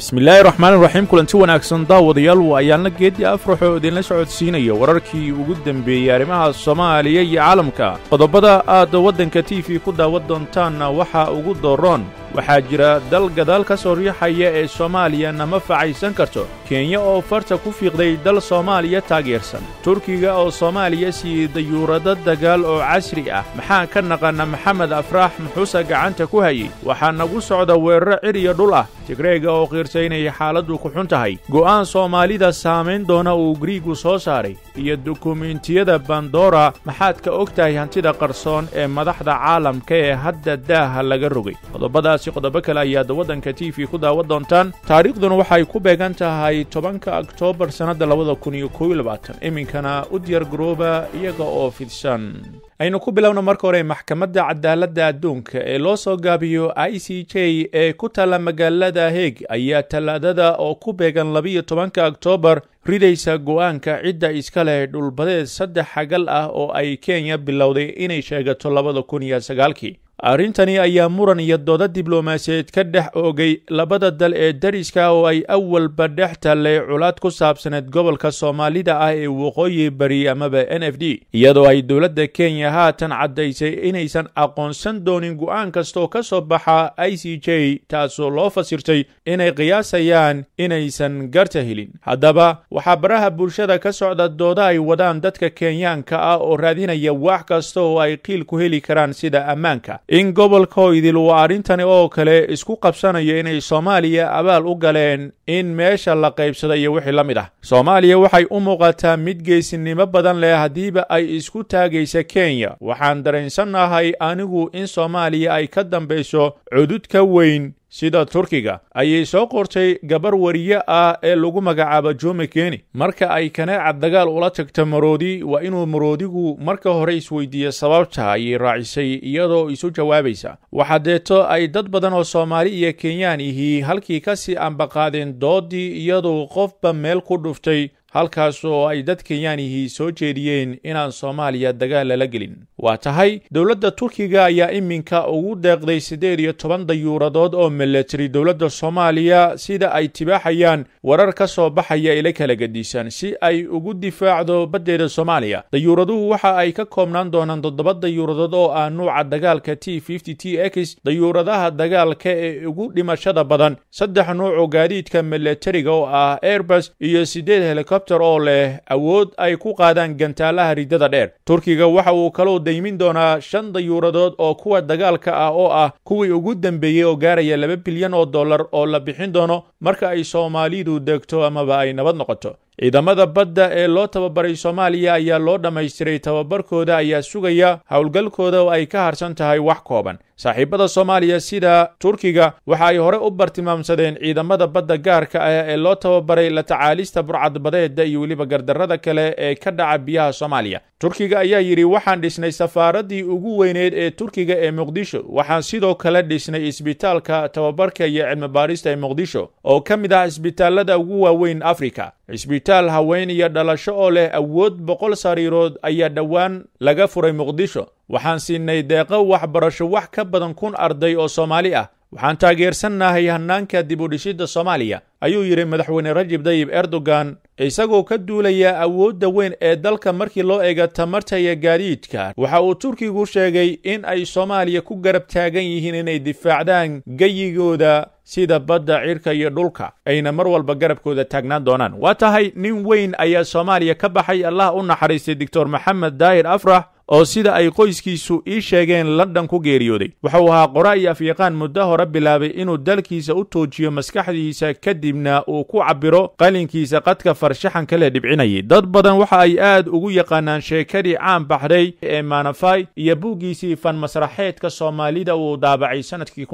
bismillaahi raxmaan raxiim kulanti wanaagsan daawadayaal waa ayaalna geedii afrax oo idinla socodsiinaya wararkii ugu dembeeyey arrimaha soomaaliya iyo caalamka qodobada aad waddanka t v ku daawan doontaanna waxaa ugu dooroon waxaa jira dal gadaal ka soo riixaya ee soomaaliya nama facaysan karto kenya oo farta ku fiiqday dal soomaaliya taageersan turkiga oo soomaaliya siiyey dayuurado dagaal oo casri ah maxaan ka naqanna maxamed afraax muxuuse gacanta ku hayey waxaa nagu socda weeraro cir iyo dhul ah tigreega oo qiirsaynaya xaaladdu ku xun tahay go'aan soomaalida saamayn doona uu griigu soo saaray iyo dukumentiyada bandora maxaad ka og tahay hantida qarsoon ee madaxda caalamka ee hadda daaha laga rogay qodobadaasi qodobo kale ayaad waddanka t v ku daawan doontaan taariikhduna waxay ku beegan tahay tobanka oktoobar sannadda labada kun iyo koob iyo labaatan iminkana u diyaar garooba iyaga oo fidsan aynu ku bilowna marka hore maxkamadda cadaaladda adduunka ee loo soo gaabiyo i c j ee ku taalla magaalada heeg ayaa tallaadada oo ku beegan labiyo tobanka oktoobar ridaysa go'aanka cidda iska leh dhulbadeed saddex xagal ah oo ay kenya bilowday inay sheegato labada kun iyo sagaalkii arrintani ayaa muran iyo dooda diblomaasiyeed ka dhex oogay labada dal ee dariska oo ay awalba dhex tallay culaad ku saabsaneed gobolka soomaalida ah ee waqooyi bari amaba n f d iyadoo ay dowladda kenya haatan caddaysay inaysan aqoonsan doonin go'aan kastoo ka soo baxa i c j taasoo loo fasirtay inay qiyaasayaan inaysan garta helin haddaba waxaa baraha bulshada ka socda dooda ay wadaan dadka kenyaanka ah oo raadinaya wax kasta oo ay qiil ku heli karaan sida ammaanka in gobolka hoydil uu arrintani oo kale isku qabsanayo inay soomaaliya abaal u galeen in meesha la qaybsada iyo wixii la mid ah soomaaliya waxay u muuqataa mid geesinimo badan leh haddiiba ay isku taagaysa kenya waxaan dareensannahay anigu in soomaaliya ay ka dambayso cudud ka weyn sida turkiga ayay soo qortay gabar wariye ah ee lagu magacaabo jome keni marka ay kaneecad dagaal ula tagta maroodi waa inuu maroodigu marka hore isweydiiyo sababta ayay raacisay iyadoo isu jawaabaysa waxaa deeto ay dad badan oo soomaali iyo kenyaan ihii halkii ka sii ambaqaadeen doodii iyadoo qofba meel ku dhuftay halkaas oo ay dad kenyaanihii soo jeediyeen inaan soomaaliya dagaal lala gelin waa tahay dowladda turkiga ayaa iminka ugu deeqday siddeed iyo toban dayuuradood oo milatari dowladda soomaaliya sida ay tibaaxayaan warar ka soo baxaya ila kala gedisan si ay ugu difaacdo baddeeda soomaaliya dayuuraduhu waxa ay ka koobnaan doonaan toddoba dayuuradood oo ah nuuca dagaalka t fifty t x dayuuradaha dagaalka ee ugu dhimashada badan saddex nuucoo gaadiidka milatariga oo ah airbus iyo siddeed helicopter oo leh awood ay ku qaadaan gantaalaha riddada dheer turkiga waxa uu kaloo daymin doonaa shan dayuuradood oo kuwa dagaalka ah oo ah kuwii ugu dembeeyey oo gaaraya laba bilyan oo dollar oo la bixin doono marka ay soomaalidu degto amaba ay nabad noqoto ciidamada badda ee loo tababaray soomaaliya ayaa loo dhammaystiray tababarkooda ayaa sugaya howlgalkooda oo ay ka harsan tahay wax kooban saaxiibada soomaaliya sida turkiga waxa ay hore u bartilmaamsadeen ciidamada badda gaarka ah ee loo tababaray la tacaalista burcadbadeeda iyo weliba gardarrada kale ee ka dhaca biyaha soomaaliya turkiga ayaa yidhi waxaan dhisnay safaaraddii ugu weyneed ee turkiga ee muqdisho waxaan sidoo kale dhisnay isbitaalka tababarka iyo cilmibaarista ee muqdisho oo ka mid ah isbitaalada ugu waaweyn afrika cisbitaal haween iyo dhalasho oo leh awood boqol sariirood ayaa dhowaan laga furay muqdisho waxaan siinay deeqo waxbarasho wax ka badan kun arday oo soomaali ah waxaan taageersannahay hannaanka dib u dhishidda soomaaliya ayuu yidhi madaxweyne rajib dayib erdogan isagoo ka duulaya awoodda weyn ee dalka markii loo eega tamarta iyo gaadiidka waxa uu turkigu sheegay in ay soomaaliya ku garab taagan yihiin inay difaacdaan geyigooda sida badda cirka iyo dhulka ayna mar walba garabkooda taagnaan doonaan waa tahay nin weyn ayaa soomaaliya ka baxay allah u naxariistay doctor maxamed daahir afrax oo sida ay qoyskiisu ii sheegeen london ku geeriyooday wuxuu ahaa qora iyo afyaqaan muddo hore bilaabay inuu dalkiisa u toojiyo maskaxdiisa kadibna uu ku cabbiro qalinkiisa qadka farshaxanka le dhibcinayay dad badan waxa ay aad ugu yaqaanaan sheekadii caan baxday ee maanafai iyo buuggiisii fan masraxeedka soomaalida uu daabacay sanadkii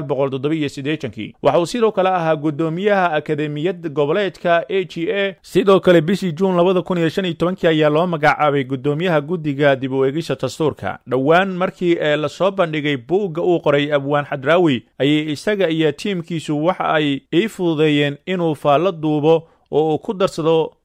kii waxauu sidoo kale ahaa guddoomiyaha akademiyad goboleedka a g a sidoo kale bishii juun ayaa loo magacaabay guddoomiyaha guddiga dib u eegisa dastuurka dhowaan markii ee lasoo bandhigay buugga uu qoray abwaan xadraawi ayay isaga iyo tiimkiisu waxa ay ii fududeeyeen inuu faallo duubo oo uu ku darsado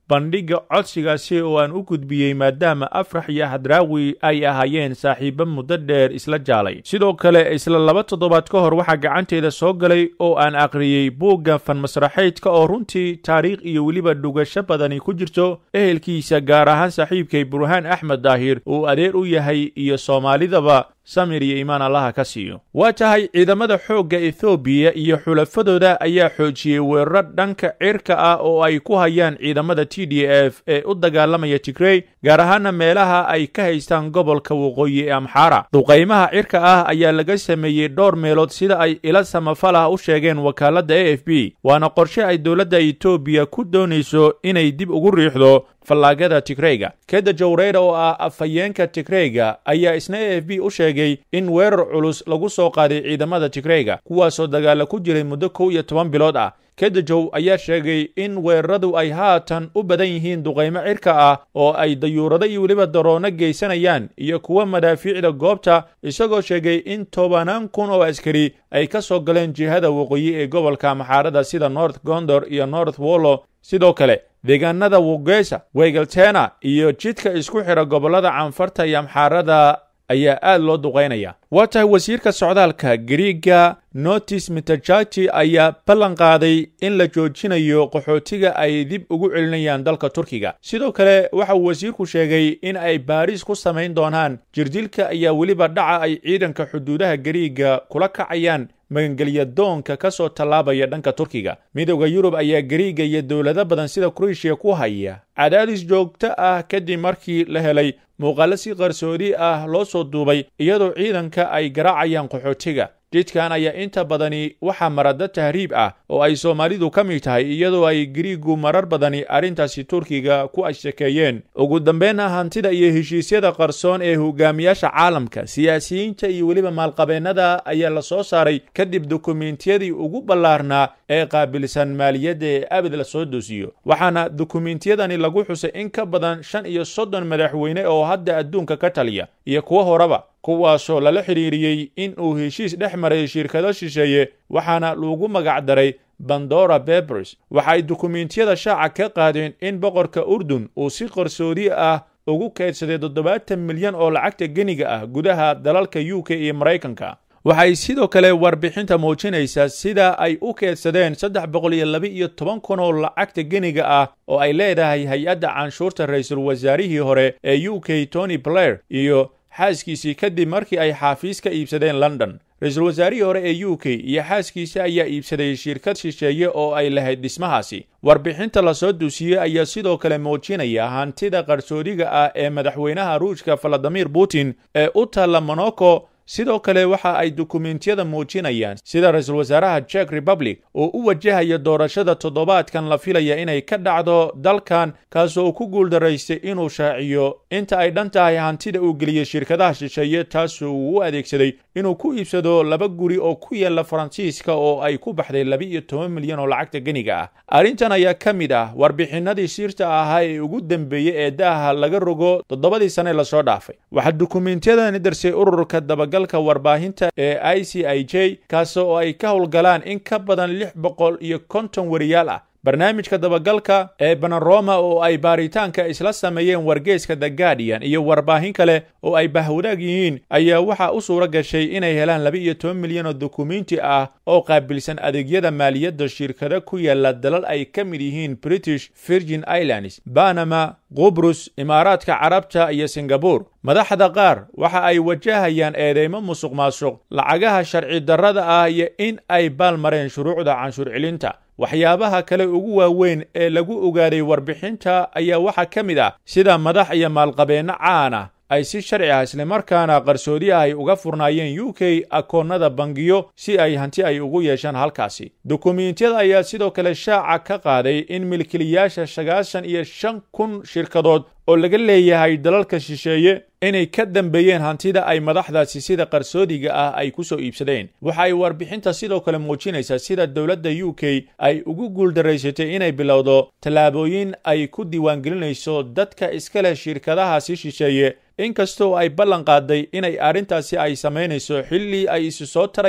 bandhigga codsigaasi oo aan u gudbiyey maadaama afrax iyo hadraawi ay ahaayeen saaxiibo muddo dheer isla jaalay sidoo kale isla laba toddobaad ka hor waxaa gacanteeda soo galay oo aan aqriyey buugga fanmasraxeydka oo runtii taariikh iyo weliba dhugasho badani ku jirto ehelkiisa gaar ahaan saaxiibkay burhaan axmed daahir uu adeer u yahay iyo soomaalidaba samir iyo imaan allaha ka siiyo waa tahay ciidamada xoogga ethoobiya iyo xulafadooda ayaa xoojiyey weeraro dhanka cirka ah oo ay ku hayaan ciidamada t d f ee u dagaalamaya tigrey gaar ahaana meelaha ay ka haystaan gobolka waqooyi ee amxaara duqaymaha cirka ah ayaa laga sameeyey dhowr meelood sida ay ila samafalah u sheegeen wakaaladda a f b waana qorshe ay dowladda etoobiya ku doonayso inay dib ugu riixdo fallaagada tigreyga keda jawreyra oo ah afhayeenka tigreyga ayaa isna a f b u sheegay in weerar culus lagu soo qaaday ciidamada tigreyga kuwaasoo dagaala ku jiray muddo kow iyo toban bilood ah kedajow ayaa sheegay in weeraradu ay haatan u badan yihiin duqaymo cirka ah oo ay dayuurado iyo weliba daroono geysanayaan iyo kuwa madaafiicda goobta isagoo sheegay in tobanaan kun oo askari ay ka soo galeen jihada waqooyi ee gobolka maxaarada sida north gondor iyo north wollo sidoo kale deegaanada wogesa wegeltena iyo jidka isku xidha gobollada canfarta iyo amxaarada ayaa aad loo duqaynaya waa tahay wasiirka socdaalka griiga notis mitajati ayaa ballan qaaday in la joojinayo qaxootiga ay dib ugu celinayaan dalka turkiga sidoo kale waxa uu wasiirku sheegay in ay baariis ku samayn doonaan jirdilka ayaa weliba dhaca ay ciidanka xuduudaha griiga kula kacayaan magangelya doonka ka soo tallaabaya dhanka turkiga midowda yurub ayaa gariiga iyo dowlado badan sida kroeshiya ku haya cadaadis joogto ah kadib markii la helay muuqaalo si qarsoodi ah loo soo duubay iyadoo ciidanka ay garaacayaan qaxootiga jidkan ayaa inta badani waxaa marada tahriib ah oo ay soomaalidu ka mid tahay iyadoo ay gariigu marar badani arrintaasi turkiga ku ashakeeyeen ugu dambeynna hantida iyo heshiisyada qarsoon ee hogaamiyaasha caalamka siyaasiyiinta iyo weliba maalqabeennada ayaa la soo saaray kadib dukumentiyadii ugu ballaarnaa ee qaabilsan maaliyadda ee abid la soo doosiyo waxaana dukumentiyadani lagu xusay in ka badan shan iyo soddon madaxweyne oo hadda adduunka ka taliya iyo kuwo horeba kuwaasoo lala xidhiiriyey in uu heshiis dhex maray shirkado shisheeye waxaana lagu magac daray bandora bebers waxay dukumentiyada shaaca ka qaadeen in boqorka urdun uu si qarsoodi ah ugu kaydsaday toddobaatan milyan oo lacagta geniga ah gudaha dalalka u k iyo maraykanka waxay sidoo kale warbixinta muujinaysaa sida ay u keedsadeen saddex boqol iyo laba iyo toban kun oo lacagta geniga ah oo ay leedahay hay-adda canshuurta ra-iisul wasaarihii hore ee u k tony blair iyo xaaskiisii kadib markii ay xaafiis ka iibsadeen london ra-iisul wasaarihii hore ee u k iyo xaaskiisa ayaa iibsaday shirkad shisheeye oo ay lahayd dhismahaasi warbixinta lasoo duusiyey ayaa sidoo kale muujinaya hantida qarsoodiga ah ee madaxweynaha ruushka valadimir putin ee u taalla monaco sidoo kale waxa ay dukumentiyada muujinayaan sida ra-iisul wasaaraha jek republic oo u wajahaya doorashada toddobaadkan la filaya inay ka dhacdo dalkan kaasoo uu ku guuldaraystay inuu shaaciyo inta ay dhan tahay hantida uu geliyey shirkadaha shisheeye taasoo uu u adeegsaday inuu ku iibsado laba guri oo ku yaalla faransiiska oo ay ku baxday laba iyo toban milyan oo lacagta geniga ah arrintan ayaa ka mid ah warbixinadii sirta ahaa ee ugu dambeeyey ee daaha laga rogo toddobadii sane lasoo dhaafay waxaa dukumentiyadani darsay ururka dabagal warbaahinta ee i c i j kaas oo ay ka howlgalaan in ka badan lix boqol iyo konton wariyaal ah barnaamijka dabagalka ee banaroma oo ay baaritaanka isla sameeyeen wargeeska the guardian iyo warbaahin kale oo ay bahwadaag yihiin ayaa waxaa u suura gashay inay helaan laba iyo toban milyan oo dukumenti ah oo qaabilsan adeegyada maaliyadda shirkado ku yaala dalal ay ka mid yihiin british virgin islands banama qubrus imaaraadka carabta iyo singabore madaxda qaar waxa ay wajahayaan eedeymo musuq maasuq lacagaha sharci darrada ah iyo in ay baalmareen shuruucda canshuur celinta waxyaabaha kale ugu waaweyn ee lagu ogaaday warbixinta ayaa waxaa ka mid ah sida madax iyo maalqabeenno caan ah ay si sharci ah islamarkaana qarsoodi ah ay uga furnaayeen u k akoonnada bangiyo si ay hanti ay ugu yeeshaan halkaasi dukumentiyada ayaa sidoo kale shaaca ka qaaday in milkiilayaasha sagaashan iyo shan kun shirkadood oo laga leeyahay dalalka shisheeye inay ka dambeeyeen hantida ay madaxdaasi sida qarsoodiga ah ay ku soo iibsadeen waxa ay warbixinta sidoo kale muujinaysaa sida dowladda u k ay ugu guuldaraysatay inay bilowdo tallaabooyin ay ku diiwaangelinayso dadka iska leh shirkadahaasi shisheeye inkastoo ay ballan qaaday inay arrintaasi ay samaynayso xilli ay isu soo tarayaan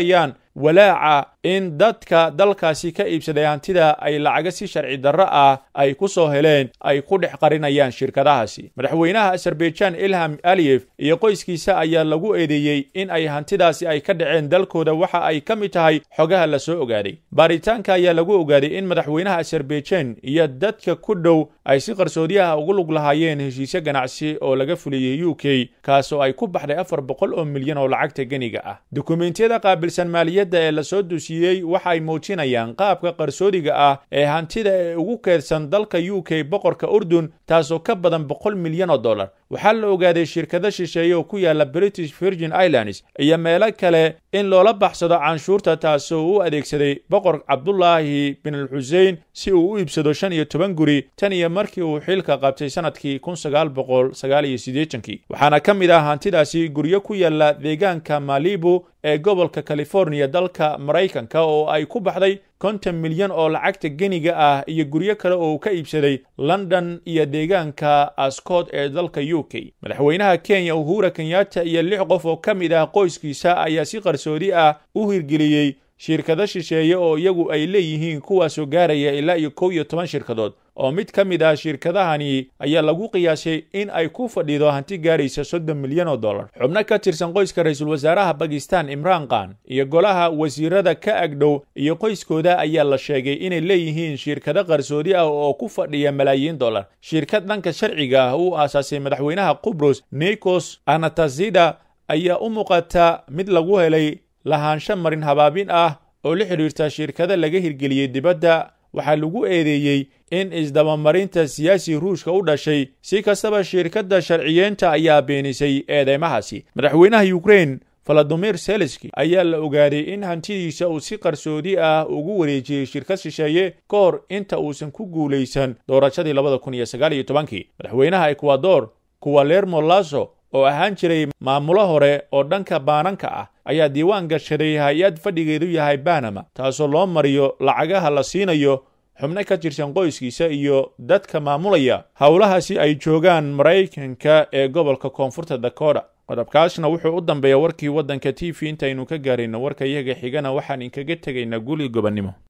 walaaca in dadka dalkaasi ka iibsaday hantida ay lacaga si sharci darro ah ay ku soo heleen ay ku dhex qarinayaan shirkadahaasi madaxweynaha azerbaijan ilham aliyef iyo qoyskiisa ayaa lagu eedeeyey in ay hantidaasi ay ka dhaceen dalkooda waxa ay ka mid tahay xogaha la soo ogaaday baaritaanka ayaa lagu ogaaday in madaxweynaha azerbaijan iyo dadka ku dhow ay si qarsoodiyaha ugu lug lahaayeen heshiisyo ganacsi oo laga fuliyey u k kaasoo ay ku baxday afar boqol oo milyan oo lacagta geniga ah dukumentiyada qaabilsan maaliyadda ee lasoo dusiyey waxa ay muujinayaan qaabka qarsoodiga ah ee hantida ee ugu keedsan dalka u k boqorka urdun taasoo ka badan boqol milyan oo dollar waxaa la ogaaday shirkado shisheeye oo ku yaala british virgin islands iyo meelo kale in loola baxsado canshuurta taasoo u adeegsaday boqor cabdulaahi bin al xusein si uu u iibsado shan iyo toban guri tan iyo markii uu xilka qabtay sanadkii kun sagaal boqol sagaal iyo siddeetankii waxaana ka mid ah hantidaasi guryo ku yaala deegaanka malibu ee gobolka californiya dalka maraykanka oo ay ku baxday konton milyan oo lacagta geniga ah iyo guryo kale oo uu ka iibsaday london iyo deegaanka ascot ee dalka u k madaxweynaha kenya uhura kenyatta iyo lix qof oo ka mid ah qoyskiisa ayaa si qarsoodi ah u hirgeliyey shirkado shisheeye oo iyagu ay leeyihiin kuwaasoo gaaraya ilaa iyo kow iyo toban shirkadood oo mid ka mid ah shirkadahani ayaa lagu qiyaasay in ay ku fadhido hanti gaaraysa soddon milyan oo dollar xubno ka tirsan qoyska ra-iisul wasaaraha bakistan imraan khan iyo golaha wasiirada ka agdhow iyo qoyskooda ayaa la sheegay inay leeyihiin shirkado qarsoodi ah oo ku fadhiya malaayiin dollar shirkad dhanka sharciga ah uu aasaasay madaxweynaha qubrus nikos anatazida ayaa u muuqata mid lagu helay lahaansho marin habaabin ah oo la xidhiirta shirkado laga hirgeliyey dibadda waxaa lagu eedeeyey in isdabamarinta siyaasi ruushka u dhashay si kastaba shirkadda sharciyeenta ayaa beenisay eedeymahaasi madaxweynaha yukrain valadimir seleski ayaa la ogaaday in hantidiisa uu si qarsoodi ah ugu wareejiyey shirkad shisheeye ka hor inta uusan ku guulaysan doorashadii labada kun iyo sagaal iyo tobankii madaxweynaha ekwador kuwalermo laso oo ahaan jiray maamulo hore oo dhanka baananka ah ayaa diiwaan gashaday hay-ad fadhigeedu yahay banama taasoo loo mariyo lacagaha la siinayo xubno ka tirsan qoyskiisa iyo dadka maamulaya howlahaasi ay joogaan maraykanka ee gobolka koonfurta dakota qodobkaasna wuxuu u dambeeya warkii waddanka t v intaynu ka gaarayno warka iyaga xigana waxaan inkaga tegaynaa guli gobonnimo